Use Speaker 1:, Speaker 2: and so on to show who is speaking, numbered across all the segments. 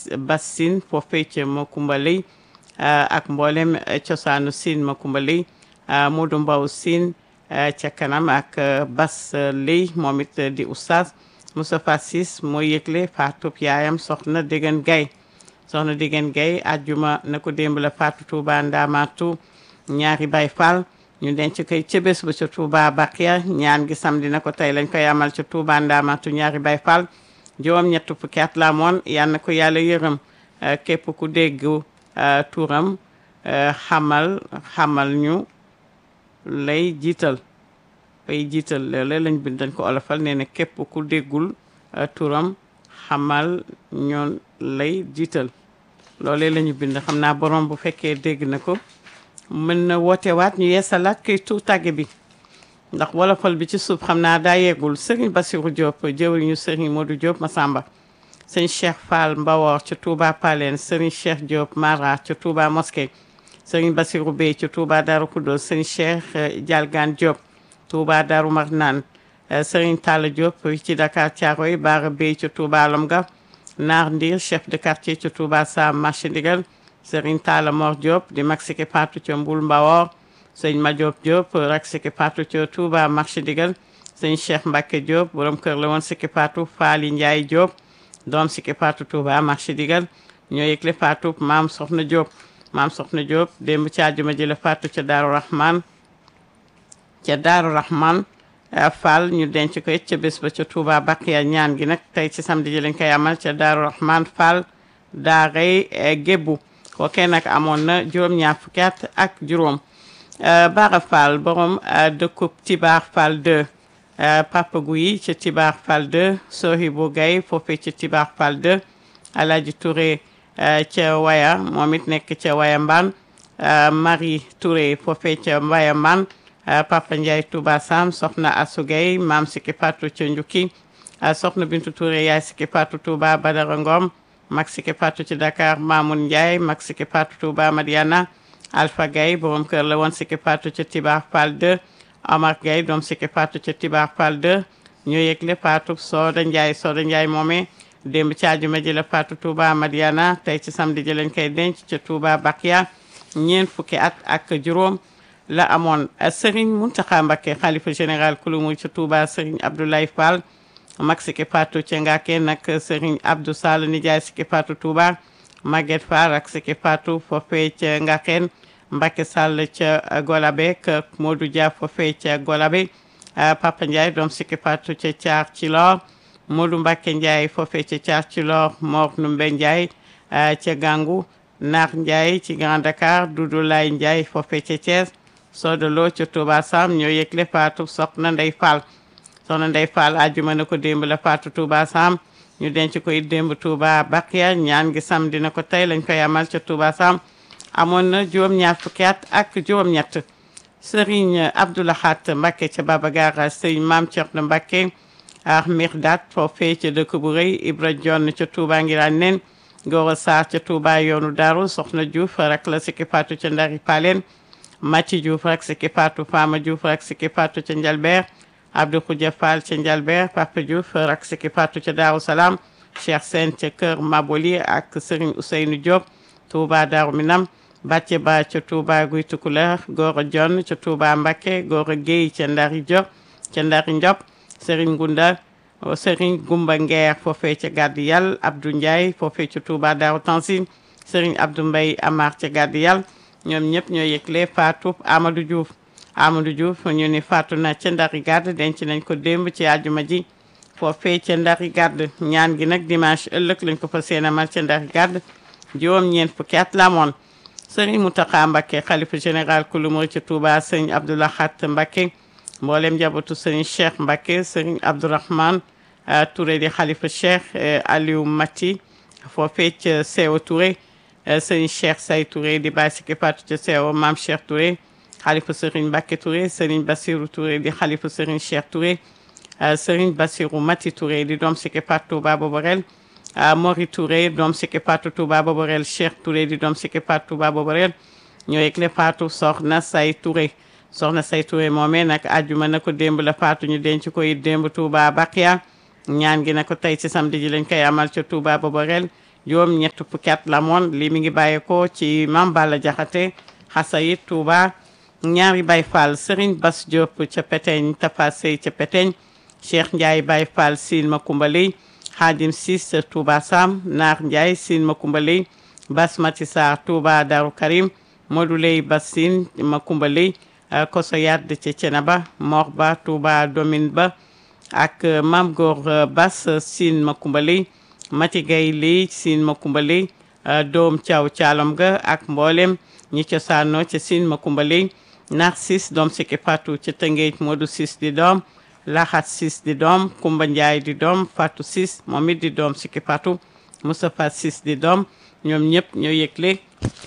Speaker 1: Bas Sine foofee ca Makumba Lay ak mboolem cosaanu Sine Makumba Lay Modou Mbaw Sine ca kanam ak Bas Lay moom it di oustaz Moustapha Sis mooy yëgle faatub yaayam soxna Degen Gay soxna Degen Gay ajjuma na ko démb la faatu Touba Ndamatu ñaari Baay Fall ñu denc koy ca bés ba ca Touba Bakia ñaan gi samedi na ko tey lañ koy amal ca Touba Ndamatu ñaari Baay Fall juróom ñett fukki at la moon yal na ko yàlla yërëm képp ku dégg turam xamal xamal ñu lay jiital bay jiital loole lañ bind dañ ko olofal nee na képp ku déggul turam xamal ñu lay jiital loolee la ñu bind xam naa borom bu fekkee dégg na ko mën na woote waat ñu yeesalaat kay tu tàgge bi ndax wolofal bi ci suuf xam naa daa yeggul Serigne Bassirou Diop jëwriñu Serigne Modou Diop Massamba sëñ Cheikh Fall Mbawor ca Touba Palen Serigne Cheikh Diop Mara ca Touba Mosquée Serigne Bassirou Bey ca Touba Darou Khoudoss sëñ Cheikh Dialgane Diop Touba Darou Marnane Serigne Talla Diop ci Dakar Thiaroye Bara Bey ca Touba Lomga Naar Ndir chef de quartier ca Touba Sam marché ndigal Serigne Talla Mor Diop di mag siki patu ca Mbul Mbawor sëñ Madiop Diop rak siki patu ca Touba marché ndigal sëñ Cheikh Mbacke Diop borom kër la woon siki patu Faali Ndiaye Diop doom siki patu Touba marché ndigal ñoo yëgle patu maam Soxna Diop maam Soxna Diop démb ci àjjuma ji la patu ca Daaru Rahman ca Daaru Rahman Fall ñu denc ko it ca bés ba ca Touba Bakiya ñaan gi nag tey ci samedi ji lañ koy amal ca Daaru Rahman Fall daaray Gébbu kookee nag amoon na juróom-ñaar fukki at ak juróom Bara Fall borom dëkkub Tibar Fall 2 Papa Guyi ca Tibar Fall 2 Sohibu Gay foofee ca Tibar Fall 2 Alaaji Touré ca Waya moom it nekk ca Waya Mbaan Marie Touré foofee ca Waya Mbaan Papa Ndiaye Touba Sam soxna Assou Gay maam Siki Fatou ca Njukki soxna Bintu Touré yaay Siki Fatou Touba Badara Ngom mag Siki Fatou ci Dakar Mamoun Ndiaye mag Siki Fatou Touba Madiana Alpha Gaye borom kër la woon Siki Fatou ca Tibar Fall 2 Omar Gaye doom Siki Fatou ca Tibar Fall 2 ñu yëgle Fatou Soda Ndiaye Soda Ndiaye moomee démb ci àjjuma ji la Fatou Touba Madiana tey ci samedi ji lañ koy denc ca Touba Bakia ñeent fukki at ak juróom la amoon Serigne Mountakha Mbacké xalifa général kulumu ca Touba Serigne Abdoulaye Fall mag Siki Fatou ca Ngake nag Serigne Abdou Sall nijaay Siki Fatou Touba Maguette Fall ak Siki Fatou foofee ca Ngakeen Mbacké Sall ca Golabe kër Modou Dia foofee ca Golabe Papa Ndiaye doom Siki Fatou ca Thiar ci Lor Modou Mbacké Ndiaye foofee ca Thiar ci Lor Mor Numbe Ndiaye ca Gangu Nar Ndiaye ci Grand Dakar Doudou Lay Ndiaye foofee ca Thiès Soda Lo ca Touba Sam ñoo yëgle Fatou soxna Ndey Fall soxna Ndey Fall àjjuma na ko démb la Fatou Touba Sam ñu denc ko it démb Touba Bakia ñaan gi samedi na ko tey lañ koy amal ca Touba Sam amoon na juróom-ñaar fukki at ak juróom-ñett Serigne Abdoulahat Mbacké ca Baba Gara Serigne Mame Thierno Mbacké ak Mirdat foofee ca dëkk bu rëy Ibra Jonn ca Touba Ngiraan nen Gora Sarr ca Touba yoonu Daaru Soxna Diouf rak la Siki Fatou ca Ndari Palen Mati Diouf rak Siki Fatou Fama Diouf rak Siki Fatou ca Njalbeer Abdou Khoudia Fall ca Njalbeer Papa Diouf rak Siki Fatou ca Daaru Salaam Cheikh Sène ca Kër Maboli ak Serigne Ousseynou Diop Touba Daaru Minam Bàcce Ba ca Touba Guy Tukulër Gora Jonn ca Touba Mbacké Gora Guèye ca Ndari Diop ca Ndari Ndiop Serigne Gunda Serigne Gumba Ngeer foofee ca Gàddi Yàlla Abdou Ndiaye foofee ca Touba Daaru Tansin Serigne Abdou Mbaye Amar ca Gàddi Yàlla ñoom ñëpp ñoo yëgle Fatou Amadou Diouf Amadou Diouf ñu ni faatu na ca Ndari Gàdd denc nañ ko démb ci àjjuma ji foofee ca Ndari Gàdd ñaan gi nag dimanche ëllëg lañ ko fa seenamal ca Ndari Gàdd juróom ñeent fukki at la amoon sëriñ Mountakha Mbacké xalifa général kulu murid ca Touba sëriñ Abdoulahat Mbacké mboolem njabootu sëriñ Cheikh Mbacké sëriñ Abdourahmane Touré di xalifa Cheikh Aliou Mati foofee ca Seewa Touré sëriñ Cheikh Say Touré di bàyyi Siki Fatou ca Seewa Maam Cheikh Touré xalifa sëriñ Mbacké Touré sëriñ Bassirou Touré di xalifa sëriñ Cheikh Touré sëriñ Bassirou Mati Touré di doom Siki Fatou Touba Boborel Mori Touré doom Siki Fatou Touba Boborel Cheikh Touré di doom Siki Fatou Touba Boborel ñoo yëgle Fatou soxna Say Touré soxna Say Touré moomee nag àjjuma na ko démb la Fatou ñu denc ko it démb Touba Bakia ñaan gi na ko tey ci samedi ji lañ koy amal ca Touba Boborel juróom ñett fukki at la moon lii mi ngi bàyyeekoo ci Mame Balla Jaxate Xasayit Touba ñaari Baye Fall Serigne Bass Diop ca Peteñ Tafa Sey ca Peteñ Cheikh Ndiaye Baye Fall Sine Makumba Ley Khadim Sis Touba Sam Naar Ndiaye Sine Makumba Ley Basmati Sarr Touba Darou Karim Modou Ley Bassine Makumba Ley Koso Yadd ca Cenaba Mor Ba Touba Domine Ba ak Mam Gor Bass Sine Makumba Ley Mati Gay Ley Sine Makumba Ley doom Thiaw Thialom ga ak mboolem ñi cosaanoo ca Sine Makumba Ley Narcisse doom Siki Fatou ca Tëngéej Modou Sis di doom Laxat Sis di doom Kumba Ndiaye di doom Fatou Sis moom it di doom Siki Fatou Moustapha Sis di doom ñoom ñëpp ñoo yëgle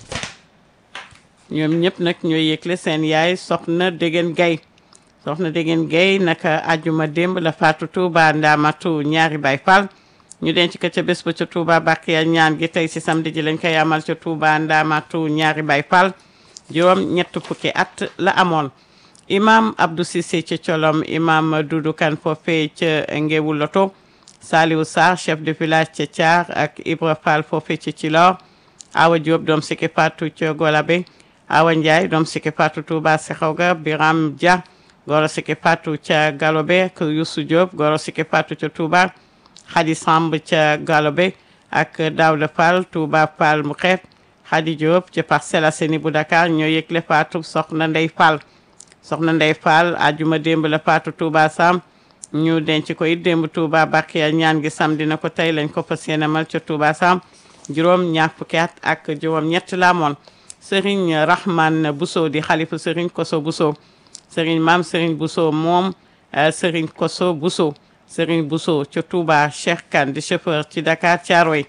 Speaker 1: ñoom ñëpp nag ñoo yëgle seen yaay soxna Degen Gay soxna Degen Gay naka ajuma démb la Fatou Touba Ndamatu ñaari Baye Fall ñu denc ko ca bés ba ca Touba Bakiya ñaan gi tey si samedi ji lañ koy amal ca Touba Ndamatu ñaari Baye Fall juróom ñett fukki at la amoon imam Abdou Cissé ca Colom imam Doudou Kane foofee ca Ngewu Loto Saliou Sarr chef de village ca Thiar ak Ibra Fall foofee ca Cilor Awa Diop doom Siki Fatou ca Golabe Awa Ndiaye doom Siki Fatou Touba Sekhawga Biram Dia goro Siki Fatou ca Galobe ak Youssou Diop goro Siki Fatou ca Touba Khady Samb ca Galobe ak Daouda Fall Touba Fall mu xeet Khady Diop ca Parcelles Assainies bu Dakar ñoo yëgle Fatou soxna Ndey Fall soxna Ndey Fall ajuma démb la Fatou Touba Sam ñu denc ko it démb Touba Bakiya ñaan gi samedi na ko tey lañ ko fas yéene mal ca Touba Sam juróom ñaar fukki at ak juróom ñett la amoon Serigne Rahman Bousso di xalifu Serigne Koso Bousso Serigne Maam Serigne Bousso moom Serigne Koso Bousso Serigne Bousso ca Touba Cheikh Kane di chauffeur ci Dakar Thiaroye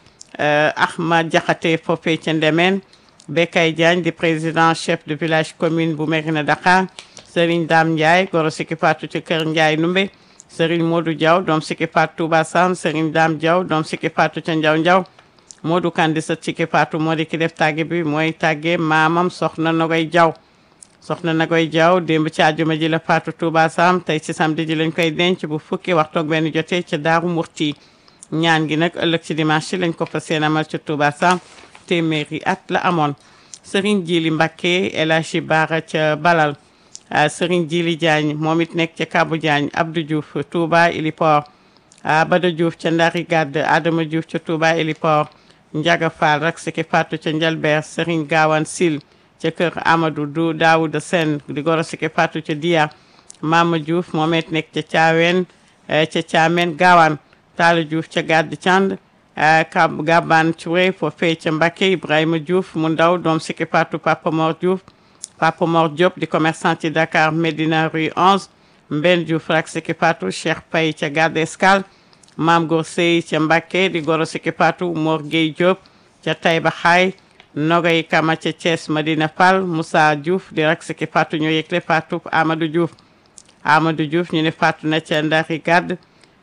Speaker 1: Ahmad Diakhaté foofee ca Ndemeen Bekay Diagne di président chef de village commune bu Mérina Dakar Serigne Dame Ndiaye goro Siki Fatou ci kër Ndiaye Numbe Serigne Modou Diaw doom Siki Fatou Touba Sam Serigne Dame Diaw doom Siki Fatou ca Ndiaw Ndiaw Modou Kandi sa Siki Fatou moo di ki def tàgge bi mooy tàgge maamam soxna Nogoy Diaw soxna Nogoy Diaw démb ci àjjuma ji la Fatou Touba Sam tey ci samedi ji lañ koy denc bu fukki waxtu ak benn jotee ca Daaru Murti ñaan gi nag ëllëg ci dimanche lañ ko fas yéene amal ca Touba Sam téeméeri at la amoon Serigne Djili Mbacké El Hadji Bara ca Balal Serigne Djili Diagne moom it nekk ca Kabou Diagne Abdou Diouf Touba Iliport Bada Diouf ca Ndari Gadd Adama Diouf ca Touba Iliport Ndiaga Fall rak Siki Fatou ca Njalbeer Serigne Gawane Sil ca kër Amadou du Daouda Sen di goro Siki Fatou ca Dia Mama Diouf moom it nekk ca Thiawén ca Thiamène Gawane Talla Diouf ca Gadd Thiand Kab Gaban Touré foofee ca Mbacké Ibrahima Diouf mu ndaw doom Siki Fatou Papa Mor Diouf Papa Mor Diop di commerçant ci Dakar Médina rue 11 Mben Diouf rak Siki Fatou Cheikh Paye ca Garde Escale Maam Gor Sey ca Mbacké di goro Siki Fatou Mor Gueye Diop ca Taïba Xaay Nogay Kama ca Thiès Madina Fall Moussa Diouf di rak Siki Fatou ñoo yëgle Fatou Amadou Diouf Amadou Diouf ñu ne Fatou na ca Ndari Gadd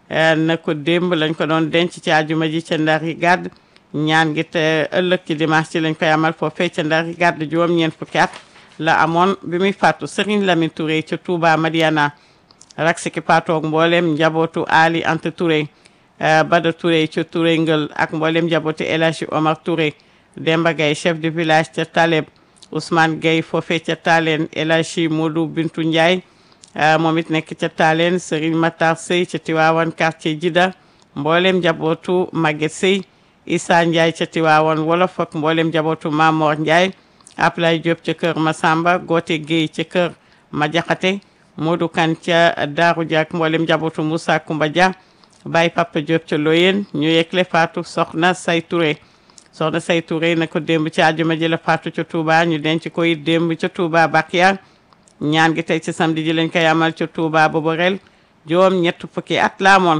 Speaker 1: na ko démb lañ ko doon denc ci àjjuma ji ca Ndari Gadd ñaan gi te ëllëg ci dimanche ci lañ koy amal foofee ca Ndari Gadd juróom ñeent fukki at la amoon bi muy fàttu Serigne Lamine Touré ca Touba Madiana rak Siki Fatou ak mboolem njabootu Ali Anta Touré Bada Touré ca Touré Ngël ak mboolem njabootu El Hadji Omar Touré Demba Gaye chef de village ca Taleb Ousmane Gaye foofee ca Talen El Hadji Modou Bintu Ndiaye moom it nekk ca Talen Serigne Matar Sey ca Tiwaawan quartier Jida mboolem njabootu Maguette Sey Issa Ndiaye ca Tiwaawan wolof ak mboolem njabootu Mamor Ndiaye Ablaye Diop ca kër Masamba Gote Gueye ca kër Madiakhate Modou Kane ca Daaru Dia ak mboolem njabootu Moussa Koumba Dia Baye Papa Diop ca Loyen ñu yekle Fatou Soxna Say Touré soxna Say Touré na ko démb ci àjjuma ji la Fatou ca Touba ñu denc ko it démb ca Touba Bakiya ñaan gi tey ci samedi ji lañ koy amal ca Touba Boborel juróom ñett fukki at la amoon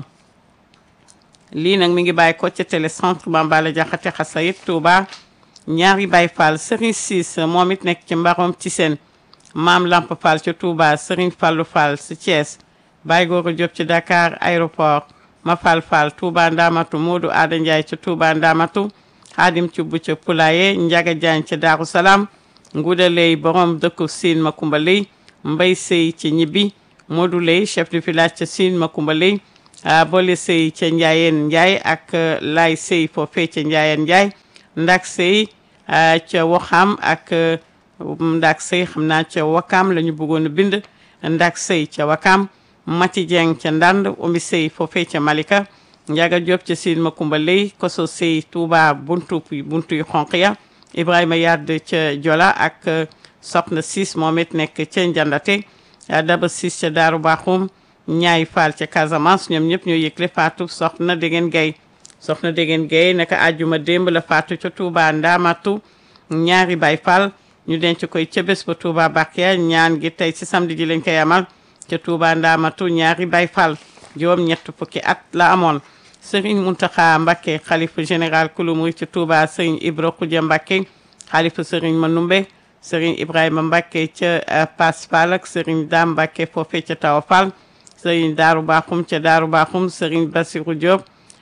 Speaker 1: lii nag mi ngi bàyyi ko ca télécentre Bambala Jaxate Xasayit Touba ñaari Baye Fall Serigne Ciss moom it nekk ci mbarom ci seen maam Lamp Fall ca Touba Serigne Fallou Fall si Thiès Baye Goro Diop ci Dakar aéroport ma Fall Fall Touba Ndamatu Modou Ada Ndiaye ca Touba Ndamatu Xaadim Cubb ca Poulaye Njaga Diagne ca Daaru Salaam Nguuda Lay borom dëkku Siin Makumba Lay Mbay Sey ci ñibbi Modou Lay chef de village ca Siin Makumba Lay boole sëy ca njaayeen njaay ak lay sëy foofee ca njaayeen njaay ndak sëy ca waxam ak ndak sëy xam naa ca wakam la ñu bëggoon a bind ndak sëy ca wakam mati jeng ca ndand umi sëy foofee ca malika njaga diop ca siin makumba lay koso sëy tuuba buntu buntu yu xonq ya ibrahima yadd ca jola ak soxna siis moom it nekk ca njandate daba siis ca daaru baaxum ñaay faal ca casamance ñoom ñëpp ñoo yëgle faatu soxna dégeen gay soxna dégeen gay naka àjjuma démb la faatu ca tuuba ndaamatu ñaari bay faal ñu denc koy ca bés ba tuuba bakiya ñaan gi tey ci samedi ji lañ koy amal ca tuuba ndaamatu ñaari bay faal juróom ñett fukki at la amoon sëriñ muntaxa mbakke xalifa général kulu murit ca tuuba sëriñ ibra xuja mbakke xalifa sëriñ manumbe sëriñ ibrahima mbakke ca pass fall ak sëriñ daam mbakke foofe ca tawa fall sëriñ daaru baaxum ca daaru baaxum sëriñ basiru diop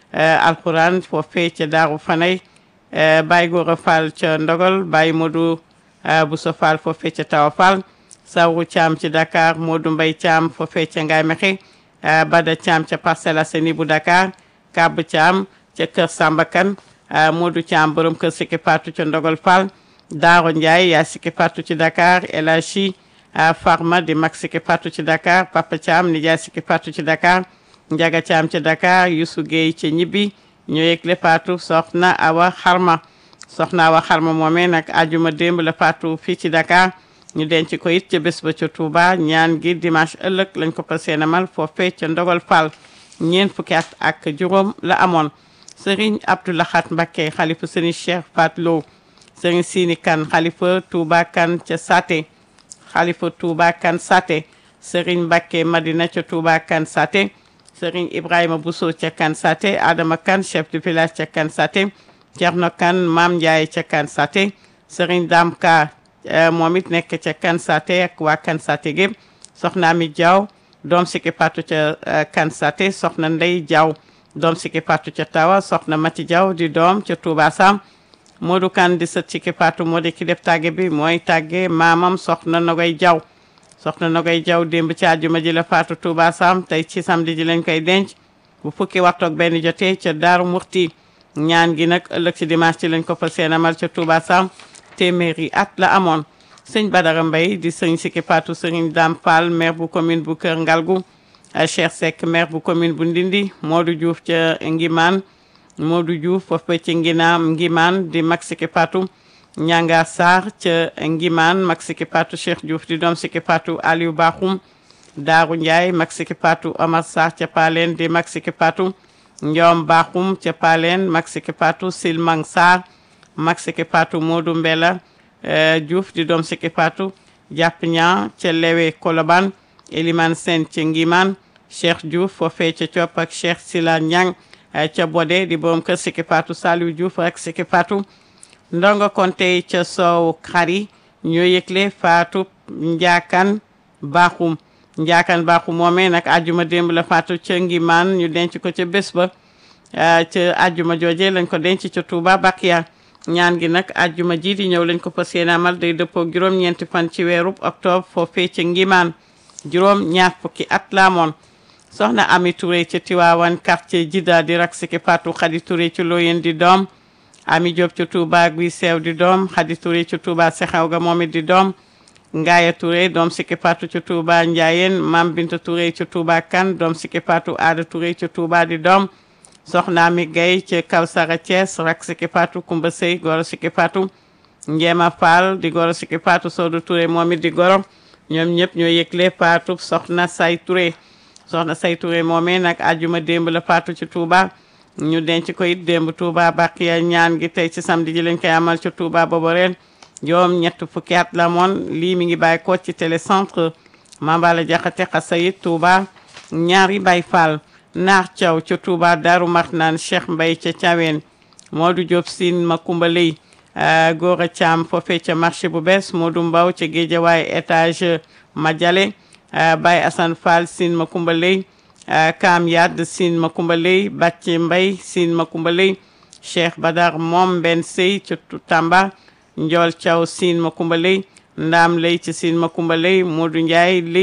Speaker 1: alquran foofe ca daaru fanay baay góora fall ca ndogal baay modu buso fall foofe ca tawa fall sawru caam ci dakar modu mbay caam foofe ca ngaay mexe bada caam ca Parcelles Assainies bu dakar kab caam ca kër sambakan modu caam borom kër sikki patu ca ndogal fall daaro ndiaye yaa sikki patu ci dakar elachi farma di mag sikki patu ci dakar papa caam nijaay sikki patu ci dakar njaga caam ci dakar yusu gueye ca ñibbi ñoo yëgle patu soxna awa xarma soxna awa xarma moomee nag ajuma démb la patu fii ci dakar ñu denc ko it ca bés ba ca Touba ñaan gi dimanche ëllëg lañ ko fas yéene amal foofee ca ndogal fall ñeent fukki at ak juróom la amoon sëriñ Abdoulahat Mbacké xalifa sëriñ Cheikh Fat Lo sëriñ Sini Kan xalifa Touba Kan ca Saté xalifa Touba Kan Saté sëriñ Mbacké Madina ca Touba Kan Saté sëriñ Ibrahima Bousso ca Kan Saté Adama Kan chef de village ca Kan Saté Thierno Kan Maam Ndiaye ca Kan Saté sëriñ Dam Ka moom it nekk ca kan sate ak waa kan sate gépp soxna Ami Diaw doom sikki patu ca kan sate soxna Ndey Diaw doom sikki patu ca tawa soxna Mati Diaw di doom ca Touba Sam Modou Kan di sët sikki patu moo di ki def tàgge bi mooy tàgge maamam soxna Nogoy Diaw soxna Nogoy Diaw démb ci àjjuma ji la faatu Touba Sam tey ci samedi ji lañ koy denc bu fukki waxtu ak benn jotee ca Daaru Murti ñaan gi nag ëllëg ci dimanche ci lañ ko fa seenamal ca Touba Sam téeméeri at la amoon sëñ Badara Mbaye di sëñ Sikki Patou sëriñ Dame Fall maire bu commune bu Kër Ngalgu Cheikh Seck maire bu commune bu Ndindi Modou Diouf ca Ngimaan Modou Diouf foofu ci Nginaam Ngimaan di mag Sikki Patou Ñanga Sarr ca Ngimaan mag Sikki Patou Cheikh Diouf di doom Sikki Patou Aliou Bakhoum Daaru Ndiaye mag Sikki Patou Omar Sarr ca Paleen di mag Sikki Patou Ndiom Bakhoum ca Paleen mag Sikki Patou Silmang Sarr mag Sikki Patou Modou Mbela Diouf di doom Sikki Patou jàpp ñaa ca Lewe Koloban Eliman Sen ca Ngiman Cheikh Diouf foofee ca Copp ak Cheikh Sila Ñang ca Bodé di borom kër Sikki Patou Saliou Diouf ak Sikki Patou ndongo konte ca soow xari ñoo yëgle Fatou Njaakan Baaxum Njaakan Baaxum moomee nag ajjuma démb la Fatou ca Ngiman ñu denc ko ca bés ba ca ajjuma jooje lañ ko denc ca Touba Bakiya ñaan gi nag ajjuma ji di ñëw lañ ko fas yéene amal day dëppoo juróom-ñeenti fan ci weerub octobre foofee ca Ngimaan juróom ñaar fukki at la amoon soxna Ami Touré ca Tiwaawan quartier Jida di rak Sikki Patou Khady Touré ci Loyen di doom Ami Diop ca Touba Guy Seew di doom Khady Touré ca Touba Sexew ga moom it di doom Ngaaya Touré doom Sikki Patou ca Touba Njaayeen Mam Binta Touré ca Touba Kan doom Sikki Patou Aada Touré ca Touba di doom soxna mi gay ci Kawsara Thiès rak Sikki Patou Kumba Sey goro Sikki Patou Njeema Fall di goro Sikki Patou Soodu Touré moom it di goro ñoom ñëpp ñoo yëgle Patou soxna Say Touré soxna Say Touré moomee nag ajuma démb la Patou ci Touba ñu denc ko it démb Touba Bakiya ñaan gi tey ci samedi ji lañ koy amal ci Touba booba ren joom ñett fukki at la moon lii mi ngi bàyyi ko ci télécentre Mambala Jaxate Xasayit Touba ñaari Baay Fall naar Thiaw ca Touba Daaru Marnaan Cheikh Mbay ca Thiaween Modou Diop Sine Makumba Ley Gora Thiam foofee ca marché bu bees Modou Mbaw ca Géejawaay étage Madiale Baye Assane Fall Sine Makumba Ley Kam Yad Sine Makumba Ley Bàcci Mbay Sine Makumba Ley Cheikh Badar Moom Ben Sey ca Tamba Njool Thiaw Sine Makumba Ley Ndaam Ley ca Sine Makumba Ley Modou Ndiaye Ley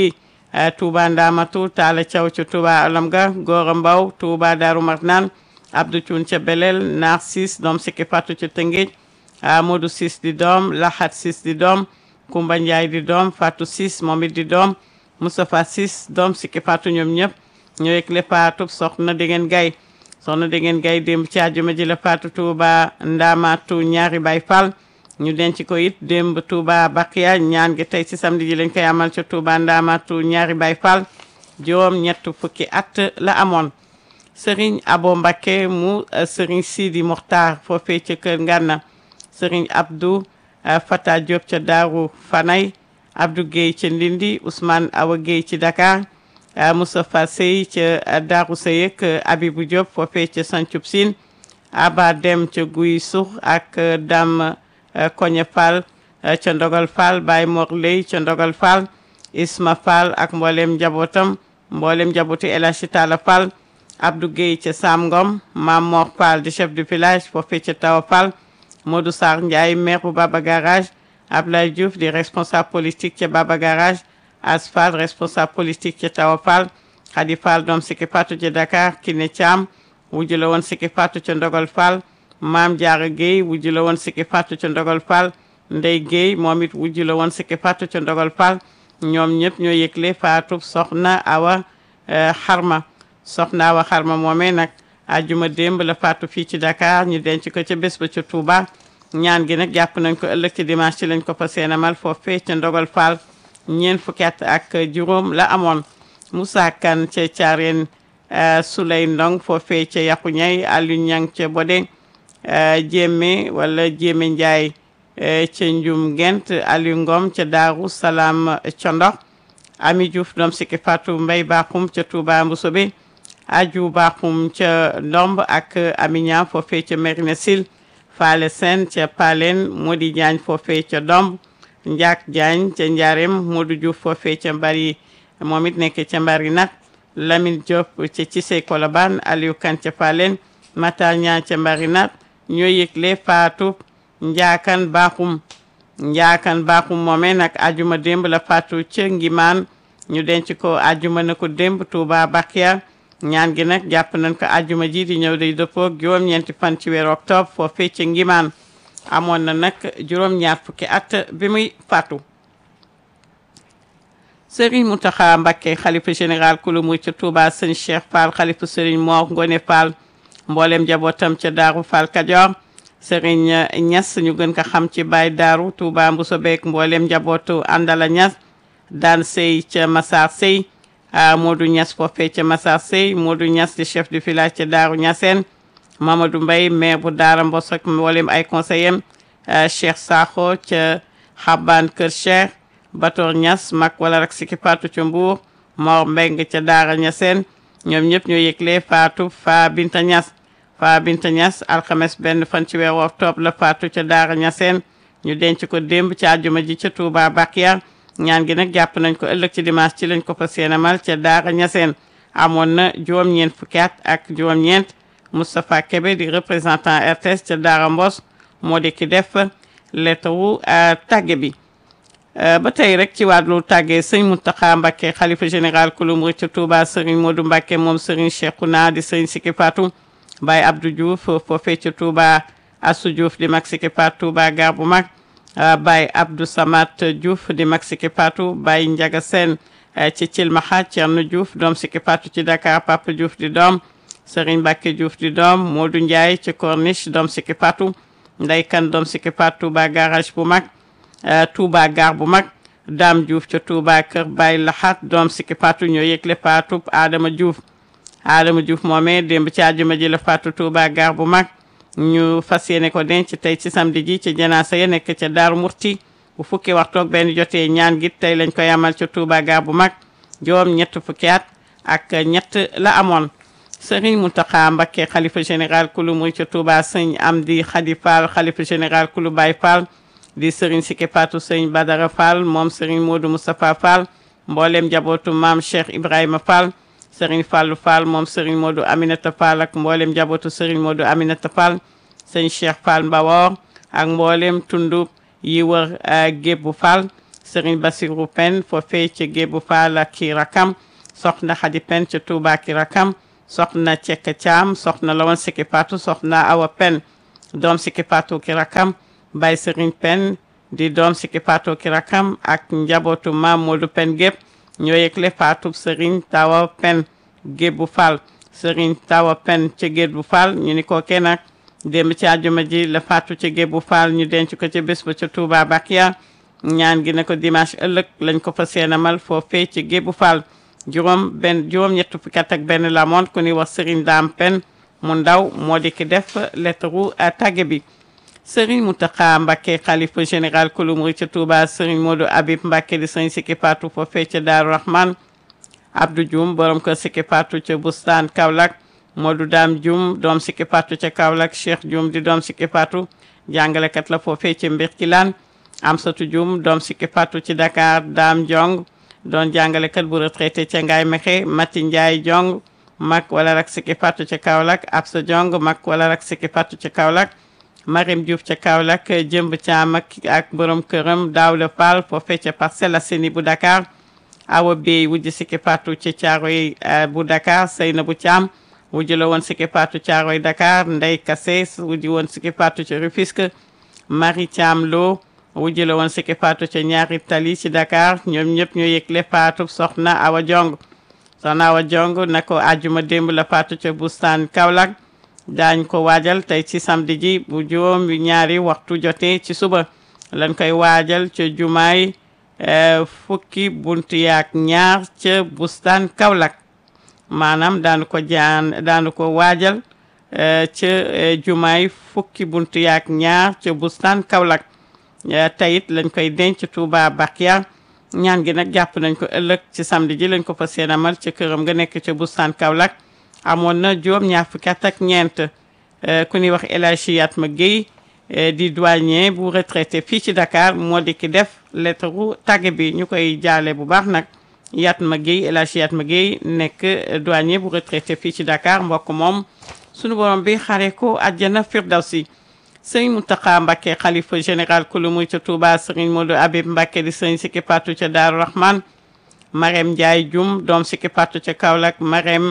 Speaker 1: Touba Ndamatu Talla Thiaw ca Touba Alam ga Gora Mbaw Touba Darou Marnane Abdou Thioune ca Belel Naar Sis doom sikki fatu ca Tëngéej Modou Sis di doom Lahat Sis di doom Kumba Ndiaye di doom Fatou Sis moom it di doom Moustapha Sis doom sikki fatu ñoom ñëpp ñoo yëg le faatu soxna Degen Gay soxna Degen Gay démb ci àjjuma ji la faatu Touba Ndamatu ñaari Baay Fall ñu denc ko it démb Touba Bakiya ñaan gi tey ci samedi ji lañ koy amal ca Touba Ndamatu ñaari Baay Fall juróom ñett fukki at la amoon Serigne Abo Mbakke mu Serigne Sidi Mokhtar foofee ca Kër Ngànna Serigne Abdou Fata Diop ca Daaru Fanay Abdou Guèye ca Ndindi Ousmane Awa Guèye ci Dakar Moustapha Sey ca Daaru Seyek Abibou Diop foofee ca Sancub Sine Aba Dem ca Guy Suux ak Dame Koñe Fall ca Ndogal Fall Baye Mor Ley ca Ndogal Fall Isma Fall ak mboolem njabootam mboolem njabootu El Hadji Talla Fall Abdou Guèye ca Sam Ngom Mam Mor Fall di chef du village foofee ca Tawa Fall Modou Sarr Ndiaye maire bu Baba Garage Ablaye Diouf di responsable politique ca Baba Garage As Fall responsable politique ca Tawa Fall Khady Fall doom sikki fatu ca Dakar Kiné Thiam wujju la woon sikki fatu ca Ndogal Fall Maam Diarra Guèye wujju la woon sikki fatu ca Ndogal Fall Ndey Guèye moom it wujju la woon sikki fatu ca Ndogal Fall ñoom ñëpp ñoo yëgle faatu soxna Awa Xarma soxna Awa Xarma moomee nag ajuma démb la faatu fii ci Dakar ñu denc ko ca bés ba ca Touba ñaan gi nag jàpp nañ ko ëllëg ci dimanche ci lañ ko fa seenamal foofee ca Ndogal Fall ñeent fukki at ak juróom la amoon Moussa Kane ca Thiarène Souley Ndong foofee ca Yaxu Ñay Aliou Ñang ca Bodé Jéeme wala Jéeme Ndiaye ca Njum Gent Aliou Ngom ca Daaru Salaam ca Ndox Ami Diouf doom sikki Fatou Mbay Bakhoum ca Touba Mboussobé Aju Bakhoum ca Ndomb ak Amignan foofee ca Merina Sil Faale Sen ca Palen Modi Diagne foofee ca Domb Ndiak Diagne ca Ndiarème Modou Diouf foofee ca Mbari moom it nekk ca Mbari nag Lamine Diop ca Cissé Kolobane Aliou Kane ca Palen Matar Niang ca Mbari nag ñoo yëgle faatu Njaakan Bakhoum Njaakan Bakhoum moomee nag ajuma démb la faatu ca Ngimaan ñu denc ko ajuma na ko démb Touba Bakia ñaan gi nag jàpp nañ ko ajuma ji di ñëw day dëppoo juróom-ñeenti fan ci weeru octobre foofee ca Ngimaan amoon na nag juróom-ñaar fukki at bi muy faatu Serigne Mountakha Mbacké xalifa général kulu muy ca Touba sëñ Cheikh Fall xalifa Serigne Mor Ngone Fall mboolem njabootam ca Daaru Fall Kajoor Serigne Niass ñu gën ko xam ci Baye Daaru Touba Mbuso beek mboolem njabootu Andala Niass daan sey ca Massar Sey Modou Niass foofee ca Massar Sey Modou Niass di chef du village ca Daaru Niassène Mamadou Mbaye maire bu Daara Mbos ak mboolem ay conseillers Cheikh Sakho ca Xaban Kër Cheikh Bator Niass mag wala rek sikki faatu ca Mbour Mor Mbeng ca Daara Niassène ñoom ñëpp ñoo yëgle faatu Fa Binta Niass Fa Binta Niass alxames benn fan ci weeru octobre la faatu ca Daara Niassène ñu denc ko démb ci àjjuma ji ca Touba Bakia ñaan gi nag jàpp nañ ko ëllëg ci dimanche ci lañ ko fa seenamal ca Daara Niassène amoon na juróom-ñeent fukki at ak juróom-ñeent Moustapha Kébé di représentant RTS ca Daara Mbos moo di ki def lettre wu tàgge bi ba tey rek ci wàllu tàggee sëñ Mountakha Mbacké xalifa général kulu murid ca Touba Serigne Modou Mbacké moom Serigne Cheikhouna di Serigne Siki Fatou Baye Abdou Diouf foofee ca Touba Assou Diouf di mag Siki Fatou Touba gar bu mag Baye Abdou Samat Diouf di mag Siki Fatou Baye Ndiaga Sène ci Cilmaxa Thierno Diouf doom Siki Fatou ci Dakar Papa Diouf di doom Serigne Mbacké Diouf di doom Modou Ndiaye ci Corniche doom Siki Fatou Ndey Kan doom Siki Fatou Touba garage bu mag Touba gar bu mag Dame Diouf ca Touba kër Baye Laxat doom Siki Fatou ñoo yëgle Fatou Adama Diouf Adama Diouf moomee démb ci àjjuma ji la Fatou Touba gar bu mag ñu fas yéene ko denc tey ci samedi ji ci janaasa ya nekk ca Daaru Murti bu fukki waxtoog benn jotee ñaan gi tey lañ koy amal ca Touba gar bu mag juróom ñett fukki at ak ñett la amoon Serigne Mountakha Mbacké xalifa général kulu muy ca Touba sëñ Amdi Khady Fall xalifa général kulu Baye Fall di Serigne Siki Fatou sëñ Badara Fall moom Serigne Modou Moustapha Fall mboolem njabootu maam Cheikh Ibrahima Fall Serigne Fallou Fall moom Serigne Modou Aminata Fall ak mboolem njabootu Serigne Modou Aminata Fall sëñ Cheikh Fall Mbawor ak mboolem tundu yi wër Gébbu Fall Serigne Bassirou Pen foofee ca Gébu Fall ki rakam soxna Xadi Pen ca Touba ki rakam soxna Cekk Caam soxna Lawan Siki Patou soxna Awa Pen doom Siki Patou ki rakam Baye Serigne Pen di doom Siki Patou ki rakam ak njabootu Maam Modou Pen gépp ñoo yëgle faatu Serigne Tawa Pen Gébu Fall Serigne Tawa Pen ca Gébu Fall ñu ni ko kenn nag démb ci àjjuma ji la faatu ca Gébu Fall ñu denc ko ca bés ba ca Touba Bakia ñaan gi ne ko dimanche ëllëg lañ ko fa seenamal foofee ci Gébu Fall juróom benn juróom ñett fukki at ak benn la moon ku ni wax Serigne Dame Pen mu ndaw moo di ki def lettre tàgge bi Serigne Mountakha Mbacké xalifa général kulu murid ca Touba Serigne Modou Habib Mbacké di Serigne Siki Patou foofee ca Daaru Rahman Abdou Dioum borom kër Siki Patou ca Bustaan Kaolack Modou Dame Dioum doom Siki Patou ca Kaolack Cheikh Dioum di doom Siki Patou jàngalekat la foofee ca Mbirkilaan Amsatou Dioum doom Siki Patou ci Dakar Dame Diong doon jàngalekat bu retraité ca Ngaye Mexe Mati Ndiaye Diong mag wala rak Siki Patou ca Kaolack Absa Diong mag wala rak Siki Patou ca Kaolack Marim Diouf ca Kaolack jëmb caam ak ak borom këram Daouda Fall foofee ca Parcelles Assainies bu Dakar Awa Bey wujj Siki Patou ca Thiaroye bu Dakar Seynabou Thiam wujj la woon Siki Patou Thiaroye Dakar Ndey Kassé wujj woon Siki Patou ca Rufisque Marie Thiam Lo wujj la woon Siki Patou ca ñaari tali ci Dakar ñoom ñëpp ñoo yëgle Fatou soxna Awa Jong soxna Awa Jong na ko àjjuma démb la Fatou ca Bustaan Kaolack daañ ko waajal tey ci samedi ji bu juróom ñaari waxtu jotee ci suba lañ koy waajal ca jumaay fukki buntu yaak ñaar ca Bustaan Kaolack maanaam daanu ko jaan daanu ko waajal ca jumaay fukki buntu yaak ñaar ca Bustaan Kaolack tayit lañ koy denc Touba Bakia ñaan gi nag jàpp nañ ko ëllëg ci samedi ji lañ ko fa seenamal ca këram nga nekk ca Bustaan Kaolack amoon na juróom ñaar fukki at ak ñeent ku ñuy wax El Hadji Yatma Guèye di douanier bu retraité fii ci Dakar moo di ki def lettre ru tàgge bi ñu koy jaale bu baax nag Yatma Guèye El Hadji Yatma Guèye nekk douanier bu retraité fii ci Dakar mbokk moom sunu borom bi xare ko àjjana firdawsi sëriñ Mountakha Mbacké xalifa général kulu muy ca Touba sëriñ Modou Habib Mbacké di sëriñ Siki Patou ca Daaru Rahman Marème Ndiaye Dioum doom Siki Patou ca Kaolack Marème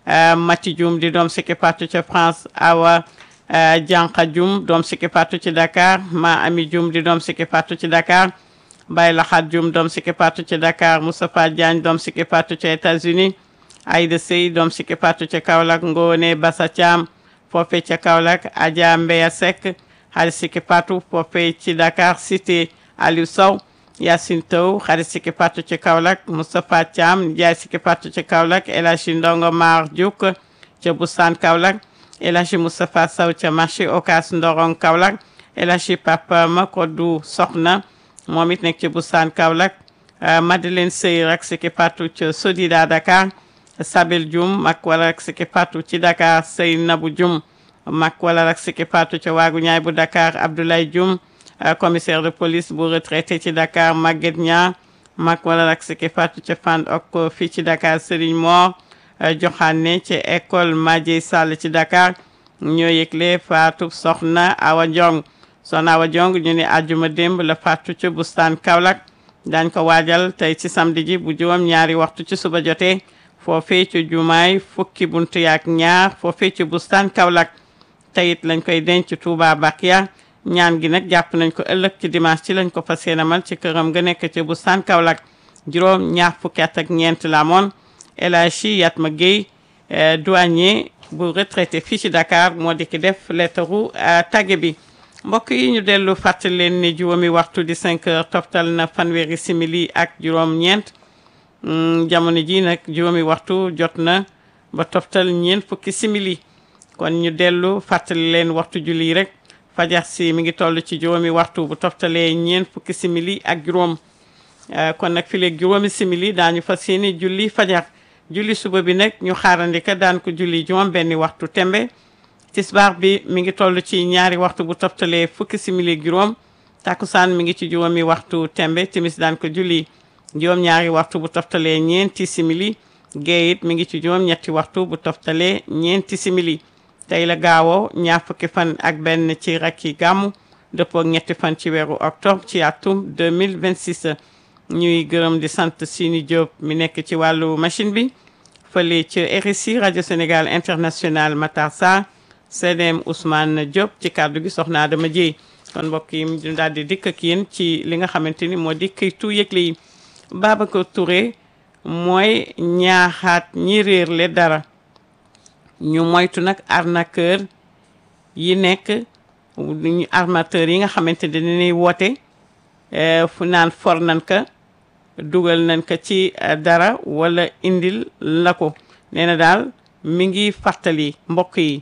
Speaker 1: Mati Dioum di doom Siki Patou ca France Awa Dianka Dioum doom Siki Patou ci Dakar Ma Ami Dioum di doom Siki Patou ci Dakar Baye Laxat Dioum doom Siki Patou ci Dakar Moustapha Diagne doom Siki Patou ca États-Unis Aïda Sey doom Siki Patou ca Kaolack Ngone Bassa Thiam foofee ca Kaolack Adja Mbeya Seck xarit Siki Patou foofee ci Dakar cité Aliou Sow Yacine Taw xarit Siki Patou ci Kaolack Moustapha Thiam Ndiaye Siki Patou ci Kaolack El Hadji Ndongo Mar Diouk ca Boustane Kaolack El Hadji Moustapha Sow ca marché Ocass Ndorong Kaolack El Hadji Papa Makodou Soxna moom it nekk ca Boustane Kaolack Madeleine Sey rak Siki Patou ca Sodida Dakar Sabel Dioum mag wala rak Siki Patou ci Dakar Seynabou Dioum mag wala rak Siki Patou ca Waagu Ñaay bu Dakar Abdoulaye Dioum commissaire de police bu retraité ci Dakar Maguette Niang mag wala rak Siki Patou ca Fann ok fii ci Dakar Serigne Mor Joxaane ci école Madieye Sall ci Dakar ñoo yëgle Fatou Soxna Awa Diong Soxna Awa Diong ñu ne àjjuma démb la Fatou ca Bustaan Kaolack dañ ko waajal tey ci samedi ji bu juróom ñaari waxtu ci suba jotee foofee ci jumaay fukki buntu yaak ñaar foofee ci Bustaan Kaolack teyit lañ koy denc Touba Bakia ñaan gi nag jàpp nañ ko ëllëg ci dimanche ci lañ ko fas yéenemal ci këram nga nekk ci Bustaan Kaolack juróom ñaar fukki at ak ñeent la moon El Hadji Yatma Guèye douanier bu retraité fii ci Dakar moo di ki def lettaru tagge bi mbokk yi ñu dellu fàttali leen ni juróomi waxtu di 5 heures toftal na fanweeri simili ak juróom ñeent jamono ji nag juróomi waxtu jot na ba toftal ñeent fukki simili kon ñu dellu fàttali leen waxtu julli rek fajar si mi ngi toll ci juróomi waxtu bu toftalee ñeent fukki simili ak juróom kon nag fi léegi juróomi simili daañu fas yéene julli fajar julli suba bi nag ñu xaarandika daan ko julli juróom benni waxtu tembe tisbaar bi mi ngi toll ci ñaari waxtu bu toftalee fukki simili ak juróom takkusaan mi ngi ci juróomi waxtu tembe timis daan ko julli juróom ñaari waxtu bu toftalee ñeenti simili gee it mi ngi ci juróom ñetti waxtu bu toftalee ñeenti simili tey la gaawoo ñaar fukki fan ak benn ci rakki gàmmu dëppoo ak ñetti fan ci weeru octobre ci atum 2026 ñuy gërëm di sant Sini Diop mi nekk ci wàllu machine bi fële ci RSI rajo Sénégal international Matar Sarr CDM Ousmane Diop ci kàddu gi soxna Adama Dieye kon mbokk yi ñu daal di dikk ak yéen ci li nga xamante ni moo di këytu yëgle yi Babacar Touré mooy ñaaxaat ñi réer le dara ñu moytu nag arnaqueur yi nekk ñu armateur yi nga xamante ne dañuy woote fu naan for nañ ka dugal nañ ko ci dara wala indil la ko nee na daal mi ngi fàttali mbokk yi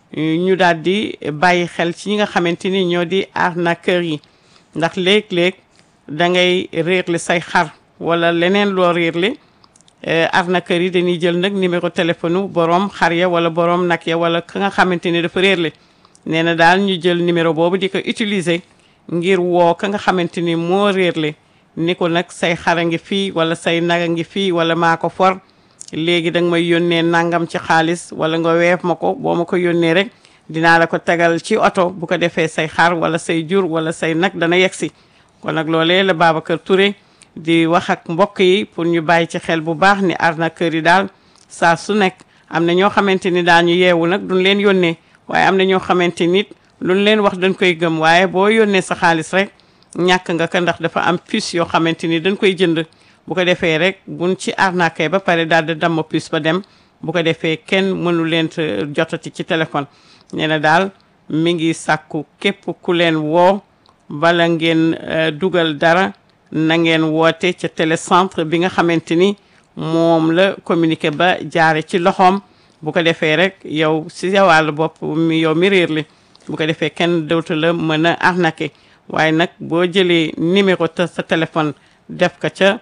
Speaker 1: ñu daal di bàyyi xel ci ñi nga xamante ni ñoo di arnaqueur yi ndax léeg-léeg da ngay réerle say xar wala leneen loo réerle arnaqueur yi dañuy jël nag numéro téléphone borom xar ya wala borom nag ya wala ka nga xamante ni dafa réerle nee na daal ñu jël numéro boobu di ko utiliser ngir woo ka nga xamante ni moo réerle ni ko nag say xara ngi fii wala say naga ngi fii wala maa ko for léegi danga may yónnee nangam ci xaalis wala nga weef ma ko boo ma ko yónnee rek dinaa la ko tegal ci oto bu ko defee say xar wala say jur wala say nag dana yegsi kon nag loolee la Babacar Touré di wax ak mbokk yi pour ñu bàyyi ci xel bu baax ni arnaqueur yi daal saa su nekk am na ñoo xamante ni daañu yeewu nag duñ leen yónnee waaye am na ñoo xamante nit luñ leen wax dañ koy gëm waaye boo yónnee sa xaalis rek ñàkk nga ko ndax dafa am puce yoo xamante ni dañ koy jënd bu ko defee rek buñ ci arnaqué ba pare daal di damm puce ba dem bu ko defee kenn mënu leen jotati ci téléphone nee na daal mi ngi sàkku képp ku leen woo bala ngeen dugal dara na ngeen woote ca télécentre bi nga xamante ni moom la communiqué ba jaare ci loxoom bu ko defee rek yow si sa wàllu bopp mi yow mi réer li bu ko defee kenn dootu la mën a arnaqué waaye nag boo jëlee numéro te sa téléphone def ko ca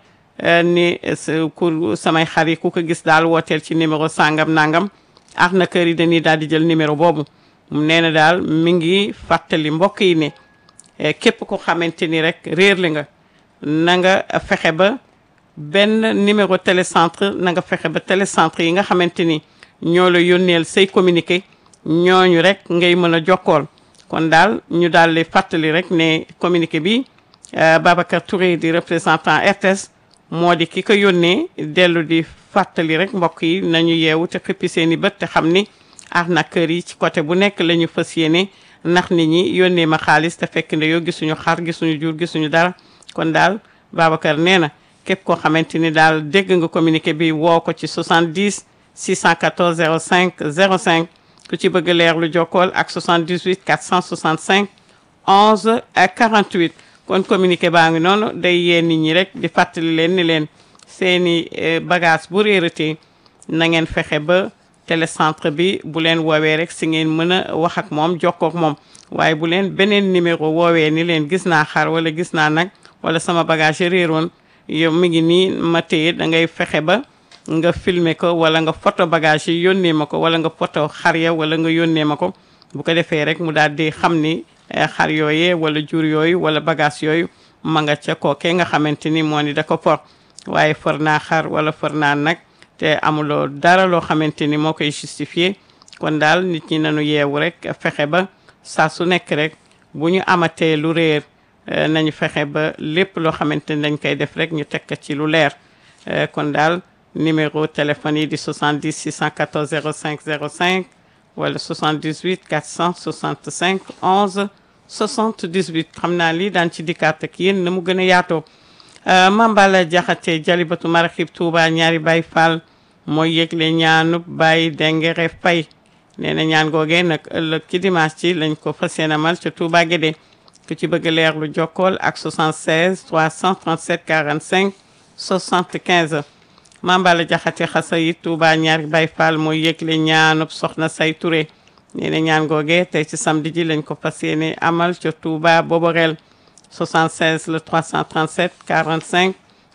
Speaker 1: ni ku samay xar yi ku ko gis daal wooteel ci numéro sangam nangam arnaqueur yi dañuy daal di jël numéro boobu nee na daal mi ngi fàttali mbokk yi ne képp ko xamante ni rek réer li nga na nga fexe ba benn numéro télécentre na nga fexe ba télécentre yi nga xamante ni ñoo la yónneel say communiqué ñooñu rek ngay mën a jokkool kon daal ñu daal di fàttali rek ne communiqué bi Babacar Touré di représentant RTS moo di ki ko yónnee dellu di fàttali rek mbokk yi nañu yeewu te xippi seeni bët te xam ni arnaqueur yi ci côté bu nekk la ñu fas yéene ndax nit ñi yónnee ma xaalis te fekk ne yow gisuñu xar gisuñu jur gisuñu dara kon daal Babacar nee na képp koo xamante ni daal dégg nga communiqué bi woo ko ci 70 614 05 05 ku ci bëgg leer lu jokkool ak 78 465 11 ak 48 kon communiqué baa ngi noonu day yee nit ñi rek di fàttali leen ni leen seeni bagage bu réeratee na ngeen fexe ba télécentre bi bu leen woowee rek si ngeen mën a wax ak moom jokkoo ak moom waaye bu leen beneen numéro woowee ni leen gis naa xar wala gis naa nag wala sama bagage réeroon yow mi ngi nii ma téye da ngay fexe ba nga filmer ko wala nga photo bagage yi yónnee ma ko wala nga photo xar ya wala nga yónnee ma ko bu ko defee rek mu daal di xam ni xar yooyee wala jur yooyu wala bagage yooyu ma nga ca kookee nga xamante ni moo ni da ko for waaye for naa xar wala for naa nag te amuloo dara loo xamante ni moo koy justifié kon daal nit ñi nañu yeewu rek fexe ba saa su nekk rek bu ñu amatee lu réer nañu fexe ba lépp loo xamante ni dañ koy def rek ñu teg ko ci lu leer kon daal numéro téléphone yi di 70 614 05 05 wala 78 465 11 78 xam naa lii daan ci dikkaat ak yéen na mu gën a yaatoo Mambala Jaxate Jalibatu Maraxib Touba ñaari Baay Fall mooy yëgle ñaanub Baay Dengere Fay nee na ñaan googee nag ëllëg ci dimanche ci lañ ko fas yéene amal ca Touba Guédé ku ci bëgg leer lu jokkool ak 76 337 45 75 Mambala Jaxate xasa yi Touba ñaari Baay Fall mooy yëgle ñaanub Soxna Say Touré nee na ñaan googee tey ci samedi ji lañ ko fas yéene amal ca Touba Boborel 76 le 337 45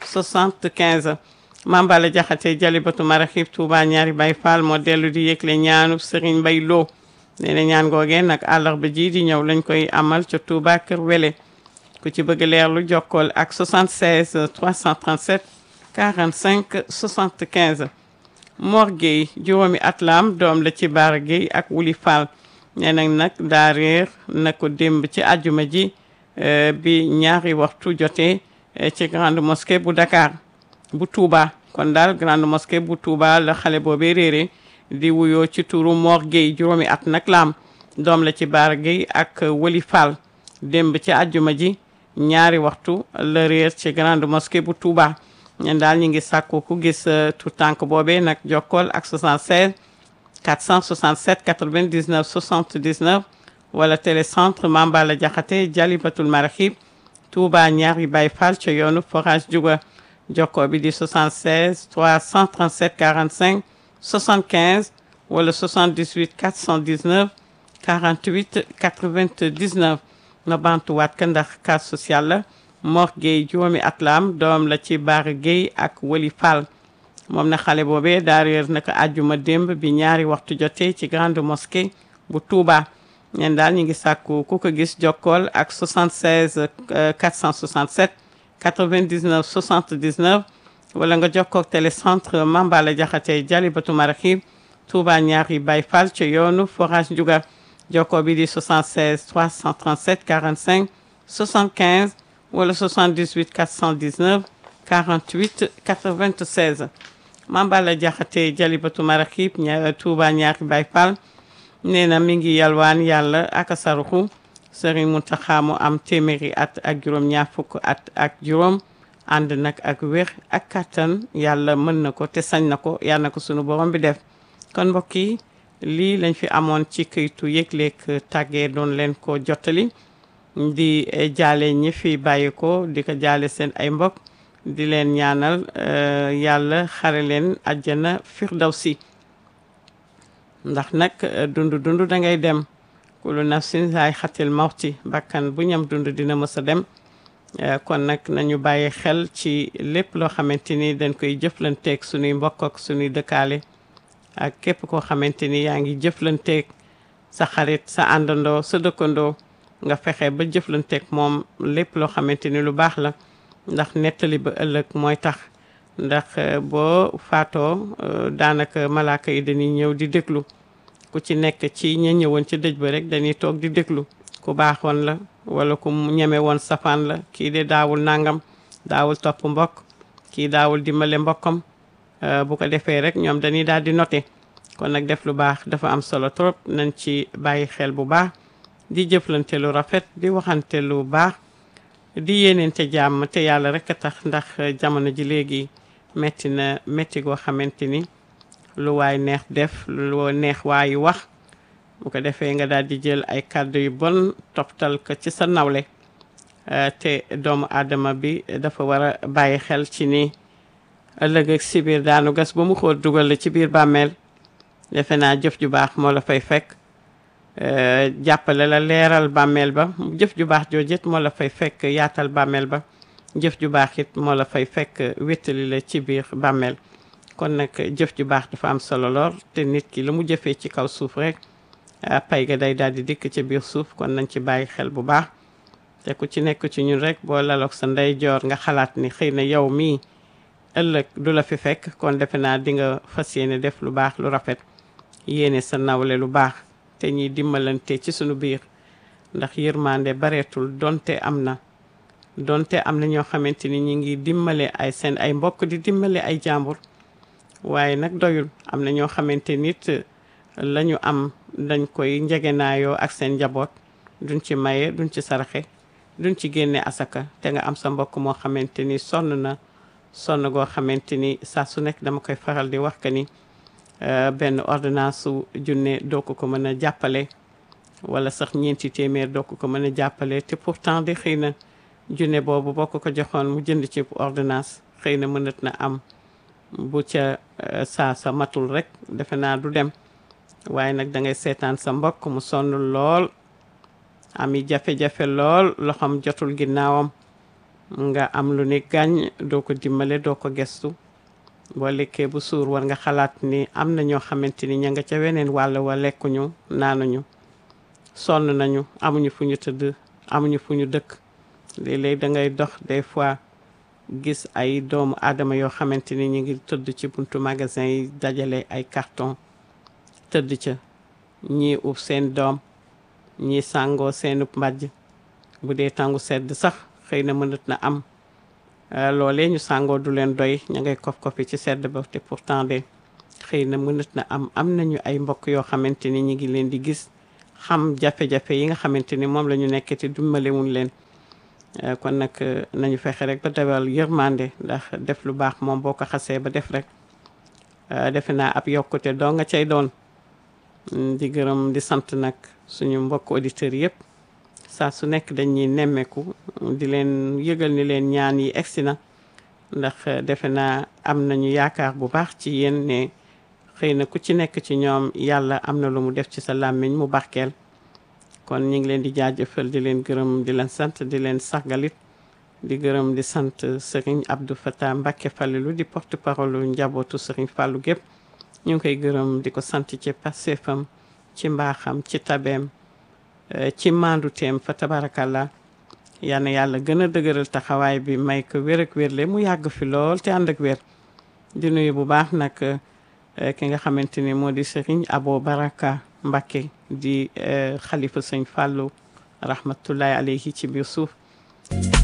Speaker 1: 75 Mambala Jaxate Jalibatu Maraxib Touba ñaari Baay Fall moo dellu di yëgle ñaanub Serigne Mbay Lo nee na ñaan googee nag àllarba ji di ñëw lañ koy amal ca Touba Kër Wele ku ci bëgg leer lu jokkool ak 76 337 45 75 Mor Gueye juróomi at la am doom la ci Baara Gueye ak Wuli Fall nee nañ nag daa réer na ko démb ci àjjuma ji bi ñaari waxtu jotee ci grande mosquée bu Dakar bu Touba kon daal grande mosquée bu Touba la xale boobee réere di wuyoo ci turu Mor Gueye juróomi at nag laam doom la ci Baara Gueye ak Wali Fall démb ci àjjuma ji ñaari waxtu la réer ci grande mosquée bu Touba ñen daal ñi ngi sàkku ku gis tout tànk boobee nag jokkool ak 76 467 99 79 wala télécentre Mambala Jaxate Jalibatul Marahib Touba ñaari Baye Fall ca yoonu forage Juga jokkoo bi di 76 337 45 75 wala 78 419 48 99 nga bantuwaat ka ndax cas social la Mor Gueye juróomi at la am doom la ci Baara Gueye ak Wali Fall moom na xale boobee daa réer naka àjjuma démb bi ñaari waxtu jotee ci grande mosquée bu Touba ñeen daal ñu ngi sàkku ku ko gis jokkool ak 76 467 99 79 wala nga jokkoog télécentre Mambala Jaxate Jalibatu Marahib Touba ñaari Baye Fall ca yoonu forage Ndiouga jokkoo bi di 76 337 45 75 wala 78 419 48 96 Mambala Jaxate Jalibatu Marahib ña Touba ñaari Baye Fall nee na mi ngi yalwaan yàlla ak saruxu Serigne Mountakha mu am téeméeri at ak juróom ñaar fukk at ak juróom ànd nag ak wér ak kàttan yàlla mën na ko te sañ na ko yàlla na ko sunu borom bi def kon mbokk yi lii lañ fi amoon ci këytu yëgleeg tàggee doon leen ko jottali di jaale ñi fi bàyyi ko di ko jaale seen ay mbokk di leen ñaanal yàlla xare leen àjjana firdawsi ndax nag dund dund da ngay dem kulu nafsin saay xatil mawti bakkan bu ñam dund dina mës a dem kon nag nañu bàyyi xel ci lépp loo xamante ni dañ koy jëflanteeg suñuy mbokk ak suñuy dëkkaale ak képp koo xamante ni yaa ngi jëflanteeg sa xarit sa àndandoo sa dëkkandoo nga fexe ba jëflanteeg moom lépp loo xamante ni lu baax la ndax nettali ba ëllëg mooy tax ndax boo faatoo daanaka malaaka yi dañuy ñëw di déglu ku ci nekk ci ña ñëwoon ci dëj ba rek dañuy toog di déglu ku baaxoon la wala ku ñeme woon safaan la kii de daawul nangam daawul topp mbokk kii daawul dimbale mbokkam bu ko defee rek ñoom dañuy daal di noté kon nag def lu baax dafa am solo trop nañ ci bàyyi xel bu baax di jëflante lu rafet di waxante lu baax di yéeneente jàmm te yàlla rek a tax ndax jamono ji léegi metti na metti goo xamante ni lu waay neex def lu neex waayu wax bu ko defee nga daal di jël ay kàddu yu bon toftal ko ci sa nawle te doomu aadama bi dafa war a bàyyi xel ci ni ëllëg ak si biir daanu gas ba mu xóot dugal la ci biir bàmmeel defe naa jëf ju baax moo la fay fekk jàppale la leeral bàmmeel ba jëf ju baax joojit moo la fay fekk yaatal bàmmeel ba jëf ju baax it moo la fay fekk wéttali la ci biir bàmmeel kon nag jëf ju baax dafa am solo lool te nit ki la mu jëfee ci kaw suuf rek pay ga day daal di dikk ci biir suuf kon nañ ci bàyyi xel bu baax te ku ci nekk ci ñun rek boo laloog sa ndeyjoor nga xalaat ni xëy na yow mii ëllëg du la fi fekk kon defe naa di nga fas yéene def lu baax lu rafet yéene sa nawle lu baax te ñiy dimbalante ci sunu biir ndax yërmande bareetul donte am na donte am na ñoo xamante ni ñi ngi dimbale ay seen ay mbokk di dimbale ay jàmbur waaye nag doyul am na ñoo xamante nit la ñu am dañ koy njegenaayoo ak seen njaboot duñ ci maye duñ ci saraxe duñ ci génne asaka te nga am sa mbokk moo xamante ni sonn na sonn goo xamante ni saa su nekk dama koy faral di wax que ni benn ordonnance su junne doo ko ko mën a jàppale wala sax ñeenti téeméer doo ko ko mën a jàppale te pourtant de xëy na junne boobu boo ko ko joxoon mu jënd ci ordonnance xëy na mënat na am bu ca saa sa matul rek defe naa du dem waaye nag da ngay seetaan sa mbokk mu sonn lool ami jafe-jafe lool loxoom jotul ginnaawam nga am lu ni gàññ doo ko dimbale doo ko gestu boo lekkee bu suur war nga xalaat ni am na ñoo xamante ni ña nga ca weneen wàll wa lekkuñu naanuñu sonn nañu amuñu fu ñu tëdd amuñu fu ñu dëkk léeg-léeg da ngay dox des fois gis ay doomu aadama yoo xamante ni ñu ngi tëdd ci buntu magasin yi dajale ay carton tëdd ca ñii ub seen doom ñii sàngoo seenub mbàjj bu dee tàngu sedd sax xëy na mënat na am loolee ñu sàngoo du leen doy ña ngay kof kofi ci sedd ba te pourtant de xëy na mënat na am am nañu ay mbokk yoo xamante ni ñu ngi leen di gis xam jafe-jafe yi nga xamante ni moom la ñu nekk te dimbalewuñ leen kon nag nañu fexe rek ba dawal yërmande ndax def lu baax moom boo ko xasee ba def rek defe naa ab yokkute doo nga cay doon di gërëm di sant nag suñu mbokk auditeurs yëpp saa su nekk dañuy nemmeeku di leen yëgal ni leen ñaan yi egsi na ndax defe naa am nañu yaakaar bu baax ci yéen ne xëy na ku ci nekk ci ñoom yàlla am na lu mu def ci sa làmmiñ mu barkeel kon ñu ngi leen di jaajëfal di leen gërëm di leen sant di leen sargalit di gërëm di sant Serigne Abdou Fatah Mbacké Falilou di porte parole njabootu Serigne Fallou gépp ñu ngi koy gërëm di ko sant ci passeefam ci mbaaxam ci tabeem ci manduteem fa tabarakallah yal na yàlla gën a dëgëral taxawaay bi may ko wér ak wérle mu yàgg fi lool te ànd ak wér di nuyu bu baax nag ki nga xamante ni moo di Serigne Abo Baraka Mbacké di xalifa sëñ Fallou rahmatullahi alayhi ci biir suuf